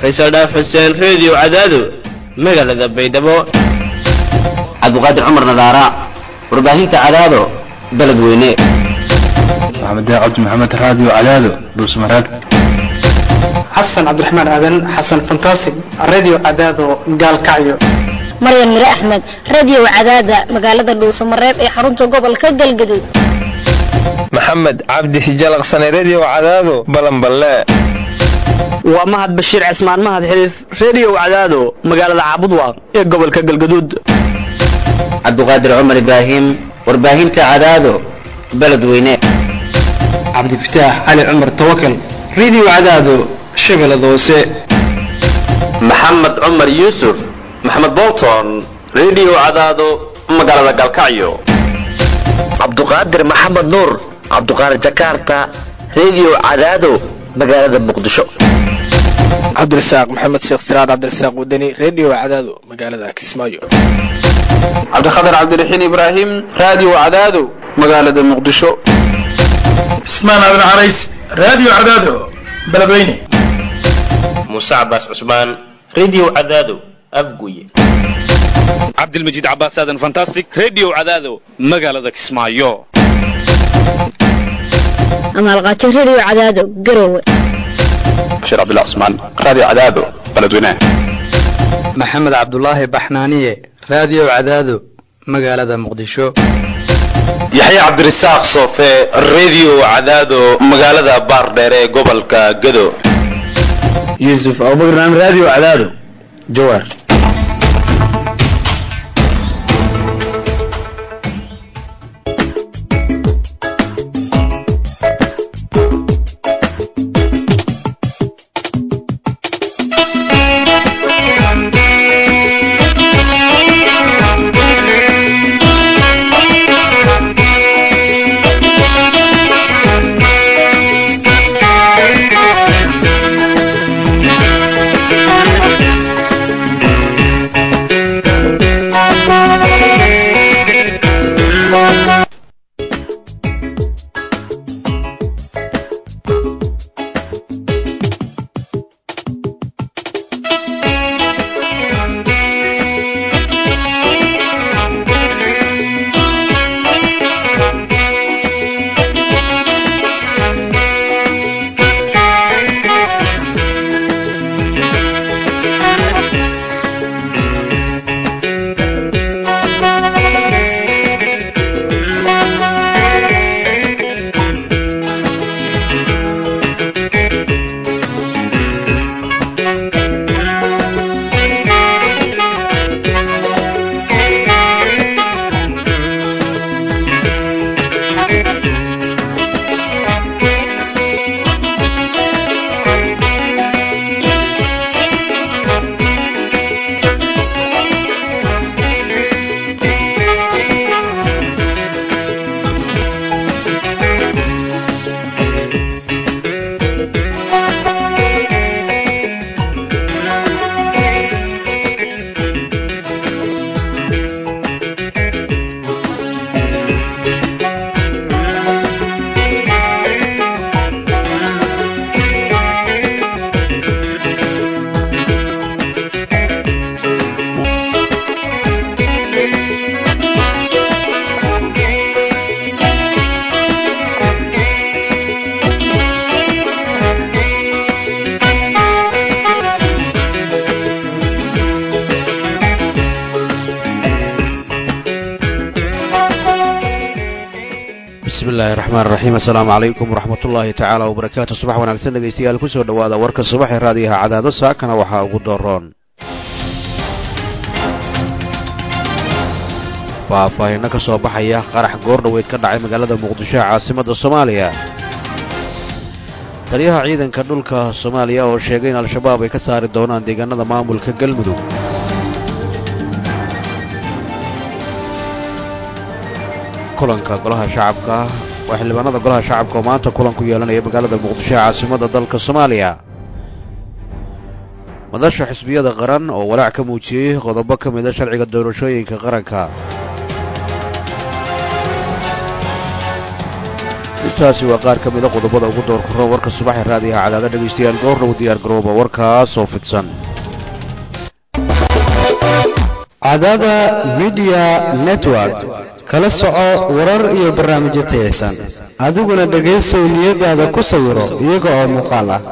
faysal dhaaf xuseen reediyo cadaado magaalada baydhabo cabdiqaadir cumar nadaara warbaahinta cadaado beledweyne maxamed cabdi maxamed raadiyo cadaado dhuusmareeb xasan cabdiraxmaan aadan xasan fantasig radio cadaado gaalkacyo maryan mire axmed radio cadaada magaalada dhuusamareeb ee xarunta gobolka galgaduud maxamed cabdi hijalaqsane redio cadaado balanballe waa mahad bashiir cismaan mahad xiliif redio cadaado magaalada caabudwaaq ee gobolka galgaduud cabdiqaadir cumar ibraahim warbaahinta cadaado beledweyne cabdifataax cali cumar tawakal radio cadaado shabeellada hoose maxamed cumar yuusuf maxamed bolton redio cadaado magaalada galkacyo cabduqaadir maxamed nuur cabduqaadir jakarta redio cadaado magaalada muqdisho cabdirasaaq maxamed sheekh siraad cabdirasaaq wadani redio cadaado magaalada kismaayo cabdikhatar cabdiraxiin ibraahim radio cadaado magaalada muqdisho cismaan aadan carays radio cadaado beledweyne muuse cabaas cusmaan redio cadaado afguye cabdilmajiid cabaas aadan fantastic redio cadaado magaalada kismaayo amaalqaajo redio cadaado garowe bashiir cabdullah cusmaan radio cadaado beledweyne maxamed cabdulaahi baxnaaniye radio cadaado magaalada muqdisho yaxye cabdirasaaq soofe redio cadaado magaalada baardheer ee gobolka gado yuusuf abubakar radio cadaado jawaar bismillahi raxmaan raxiim assalaamu calaykum waraxmatullaahi tacaala wabarakaatu subax wanaagsan dhegaystayaal kusoo dhowaada warka subax ee raadiyaha cadaado saakana waxaa ugu doroon faahfaahinno ka soo baxaya qarax goordhoweyd ka dhacay magaalada muqdisho ee caasimadda soomaaliya taliyaha ciidanka dhulka soomaaliya oo sheegay in al-shabaab ay ka saari doonaan deegaanada maamulka galmudug kulanka golaha shacabka waa xildhibaanada golaha shacabka oo maanta kulan ku yeelanaya magaalada muqdisho ee caasimadda dalka soomaaliya madasha xisbiyada qaran oo walaac ka muujiyey qodobo ka mida sharciga doorashooyinka qaranka intaasi waa qaar ka mida qodobada ugu door korro warka subaxee raadiyaha cadaada dhegaystayaal goorna u diyaar garooba warkaas oo fidsan cadaada midiya network kala soco warar iyo barnaamijyo tayaysan adiguna dhegaysow niyadaada ku sawiro iyaga oo muuqaal ah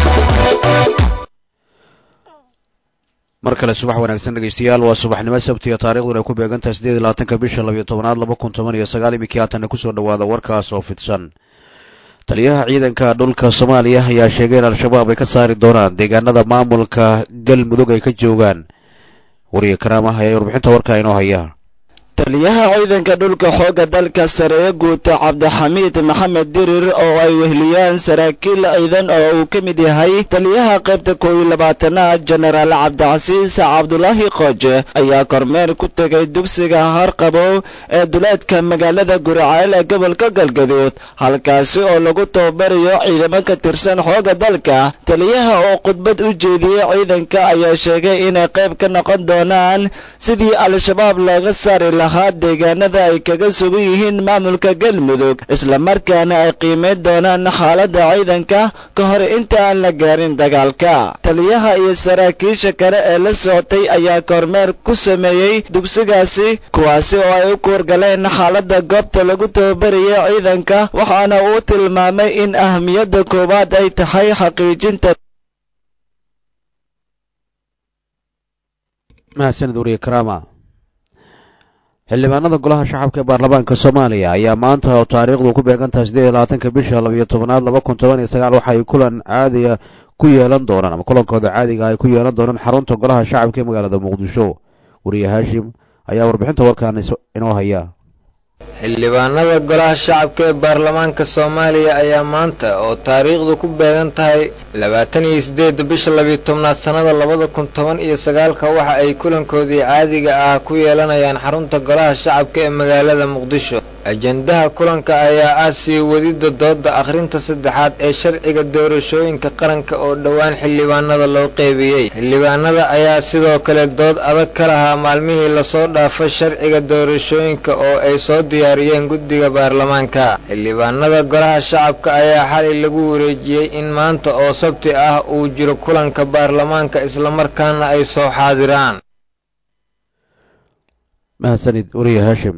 mar kale subax wanaagsan dhegaystayaal waa subaxnimo sabtiga taarikhduna ay ku beegantahay siddeed iyo labaatanka bisha labiyo tobanaad laba kun toban iyo sagaal iminkii haatanna kusoo dhowaada warkaas oo fidsan taliyaha ciidanka dhulka soomaaliya ayaa sheegay in al-shabaab ay ka saari doonaan deegaanada maamulka galmudug ay ka joogaan wariye karaamah ayaa warbixinta warkaa inoo haya taliyaha ciidanka dhulka xoogga dalka sare ee guuta cabdixamiid maxamed dirir oo ay wehliyaan saraakiil ciidan oo uu ka mid yahay taliyaha qaybta koob iyo labaatanaad jenaraal cabdicasiis cabdulaahi qooje ayaa kormeer ku tegay dugsiga harqabo ee duleedka magaalada guriceel ee gobolka galgaduud halkaasi oo lagu tababarayo ciidamo ka tirsan xoogga dalka taliyaha oo khudbad u jeediyey ciidanka ayaa sheegay inay qayb ka noqon doonaan sidii al-shabaab looga saari lahaa deegaanada ay kaga sugan yihiin maamulka galmudug islamarkaana ay qiimayn doonaan xaaladda ciidanka ka hor inta aan la gaarin dagaalka taliyaha iyo saraakiisha kale ee la socotay ayaa kormeer ku sameeyey dugsigaasi kuwaasi oo ay u kuurgaleen xaaladda goobta lagu tababarayay ciidanka waxaana uu tilmaamay in ahmiyadda koowaad ay tahay xaqiijinta mahadsanid wariye karaama xildhibaanada golaha shacabka ee baarlamaanka soomaaliya ayaa maanta oo taariikhdu ku beegantahay siddeed iyo labaatanka bisha labiyo tobanaad laba kun toban iyo sagaal waxa ay kulan caadiya ku yeelan doonaan ama kulankooda caadiga ay ku yeelan doonaan xarunta golaha shacabka ee magaalada muqdisho wariye haashim ayaa warbixinta warkaan inoo haya xildhibaanada golaha shacabka ee baarlamaanka soomaaliya ayaa maanta oo taariikhdu ku beegan tahay labaatan iyo siddeedda bisha labiyo tobnaad sannada labada kun toban iyo sagaalka waxa ay kulankoodii caadiga ah ku yeelanayaan xarunta golaha shacabka ee magaalada muqdisho ajendaha kulanka ayaa ah sii wadidda doodda akhrinta saddexaad ee sharciga doorashooyinka qaranka oo dhowaan xildhibaanada loo qeybiyey xildhibaanada ayaa sidoo kale dood adag ka lahaa maalmihii lasoo dhaafay sharciga doorashooyinka oo ay soo diyaariyeen guddiga baarlamaanka xildhibaanada golaha shacabka ayaa xalay lagu wareejiyey in maanta oo sabti ah uu jiro kulanka baarlamaanka islamarkaana ay soo xaadiraan mahadsanid wariye haashim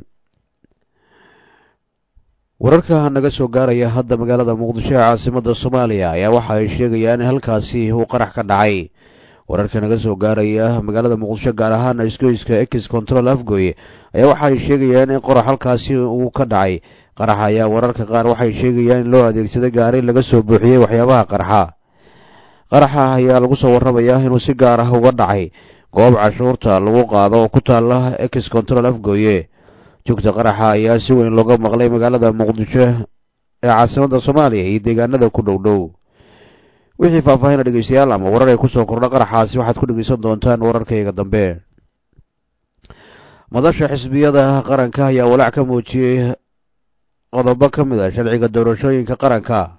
wararka naga soo gaaraya hadda magaalada muqdisho ee caasimada soomaaliya ayaa waxa ay sheegayaan in halkaasi uu qarax ka dhacay wararka naga soo gaaraya magaalada muqdisho gaar ahaan isgoyska ex control afgoy ayaa waxa ay sheegayaan in qorax halkaasi uu ka dhacay qaraxa ayaa wararka qaar waxay sheegayaan in loo adeegsaday gaari laga soo buuxiyey waxyaabaha qarxa qaraxa ayaa lagu soo warramayaa inuu si gaar ah uga dhacay goob cashuurta lagu qaado oo ku taala ex control afgoye joogta qaraxa ayaa si weyn looga maqlay magaalada muqdisho ee caasimada soomaaliya iyo deegaanada ku dhow dhow wixii faahfaahina dhegeystayaal ama warar ay kusoo kordha qaraxaasi waxaad ku dhegeysan doontaan wararkayga dambe madasha xisbiyada qaranka ayaa walaac ka muujiyey qodobo ka mid a sharciga doorashooyinka qaranka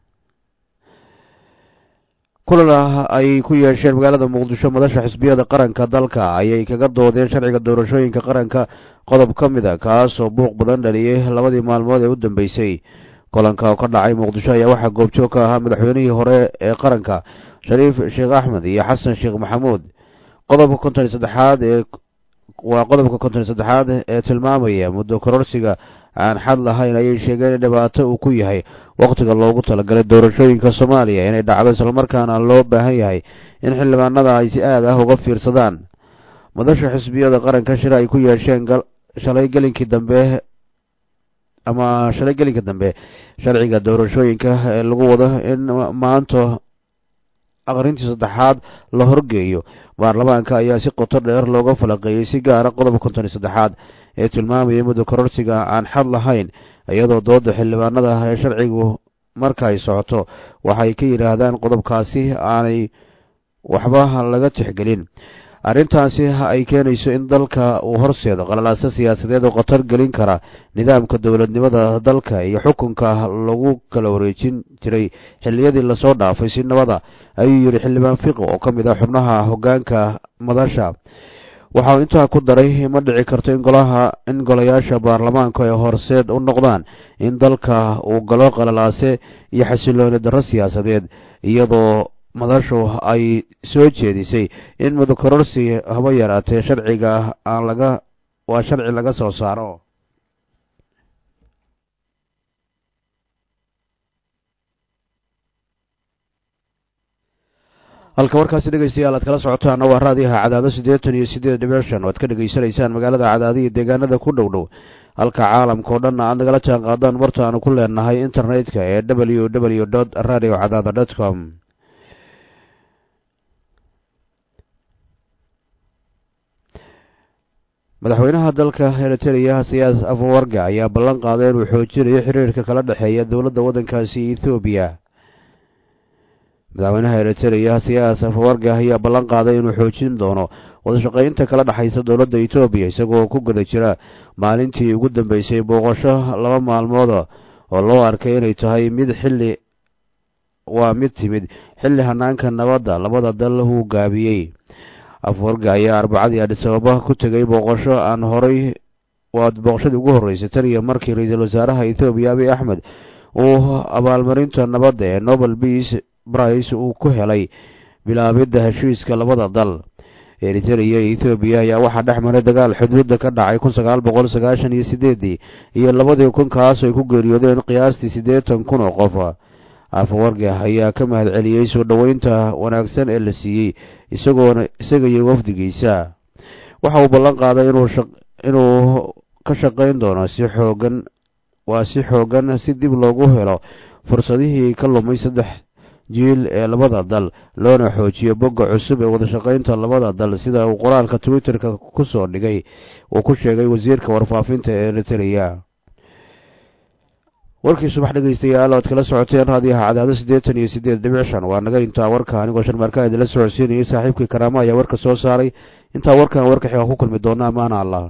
kulan ay ku yeesheen magaalada muqdisho madasha xisbiyada qaranka dalka ayay kaga doodeen sharciga doorashooyinka qaranka qodob ka mid a kaasoo buuq badan dhaliyey labadii maalmood ee u dambeysay kulanka oo ka dhacay muqdisho ayaa waxaa goobjoog ka ahaa madaxweynihii hore ee qaranka shariif sheekh axmed iyo xasan sheekh maxamuud qodobka konton iyo saddexaad ee waa qodobka konton iyo saddexaad ee tilmaamaya muddo kororsiga aan xad lahayn ayay sheegeen in dhibaato uu ku yahay wakhtiga loogu talagalay doorashooyinka soomaaliya inay dhacdo islamarkaana loo baahan yahay in xildhibaanada ay si aad ah uga fiirsadaan madasha xisbiyada qaranka shir ay ku yeesheen shalay gelinkii dambe ama shalay gelinka dambe sharciga doorashooyinka ee lagu wado in maanta aqrintii saddexaad la horgeeyo baarlamaanka ayaa si qoto dheer looga falaqeeyey si gaara qodobka konton iyo saddexaad ee tilmaamayay muddo kororsiga aan xad lahayn iyadoo dooda xildhibaanada ee sharcigu marka ay socoto waxay ka yidhaahdaan qodobkaasi aanay waxba laga tixgelin arrintaasi ay keenayso in dalka uu horseedo qalalaaso siyaasadeed oo khatar gelin kara nidaamka dowladnimada dalka iyo xukunka lagu kala wareejin jiray xilliyadii lasoo dhaafay si nabada ayuu yidhi xildhibaan fiqi oo ka mid ah xubnaha hoggaanka madasha waxa uu intaa ku daray ma dhici karto in golaha in golayaasha baarlamaanku ay horseed u noqdaan in dalka uu galo qalalaase iyo xasilooni darro siyaasadeed iyadoo madashu ay soo jeedisay in mudakororsi haba yaraatee sharciga aan laga waa sharci laga soo saaro halka warkaasi dhegaystayaal aad kala socotaana waa raadiyaha cadaado siddeetan iyo siddeed dhibic shan oo aad ka dhegaysanaysaan magaalada cadaado iyo deegaanada ku dhow dhow halka caalamka oo dhanna aad nagala jaan qaadaan barta aanu ku leenahay internetka ee w w dot radio cadaado dot com madaxweynaha dalka eritrea siyaas afawarga ayaa ballan qaaday inuu xoojinayo xiriirka kala dhexeeya dowladda waddankaasi ethoobiya madaxweynaha eritrea siyaas afawarga ayaa ballan qaaday inuu xoojin doono wadashaqaynta kala dhexaysa dowladda etoobiya isagoo ku guda jira maalintii ugu dambeysay booqasho laba maalmooda oo loo arkay inay tahay mid xilli waa mid timid xilli hanaanka nabadda labada dal uu gaabiyey afwarga ayaa arbacadii adhisababa ku tegay booqasho aan horay waa booqashadii ugu horreysay tan iyo markii ra-iisul wasaaraha ethoobiya abiy axmed uu abaalmarinta nabadda ee nobel beace brice uu ku helay bilaabidda heshiiska labada dal eritrea iyo ethoobiya ayaa waxaa dhex maray dagaal xuduudda ka dhacay kun sagaal boqol sagaashan iyo sideedii iyo labadii kun kaas ay ku geeriyoodeen qiyaastii siddeetan kun oo qof afawarga ayaa ka mahad celiyey soo dhoweynta wanaagsan ee la siiyey isagoona isaga iyo wafdigiisa waxa uu ballan qaaday inuu ka shaqayn doono si xoogan waa si xoogan si dib loogu helo fursadihii ka lumay saddex jiil ee labada dal loona xoojiyo bogga cusub ee wadashaqaynta labada dal sida uu qoraalka twitterka ku soo dhigay uu ku sheegay wasiirka warfaafinta ee eritrea warkii subax dhegaystayaal oad kala socoteen raadiyaha cadaado siddeetan iyo siddeed dhibic shan waa naga intaa warka anigoo sharmaarkaa idinla socodsiinayay saaxiibkii karaamo ayaa warka soo saaray intaa warkan warka xiga ku kulmi doona amaana allah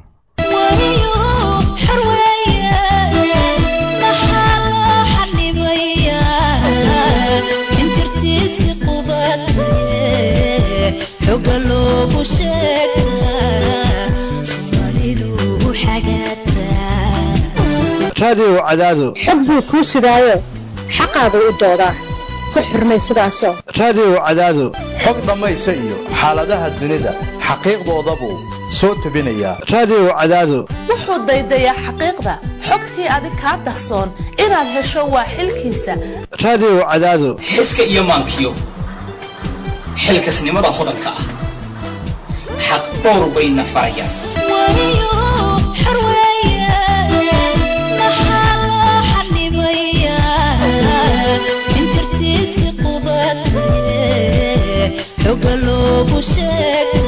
raadiyow cadaado xog buu kuu sidaayo xaqaagu u doodaa ku xurmay sidaasoo raadiyow cadaado xog dhammaysa iyo xaaladaha dunida xaqiiqdooda buu soo tebinayaa raadiyow cadaado wuxuu daydayaa xaqiiqda xogtii adig kaa dahsoon inaad hesho waa xilkiisa raadiyow cadaado xiska iyo maankiyo xilkasnimada hodanka ah xaq dhowr bayna farayaan xoga loogu sheegta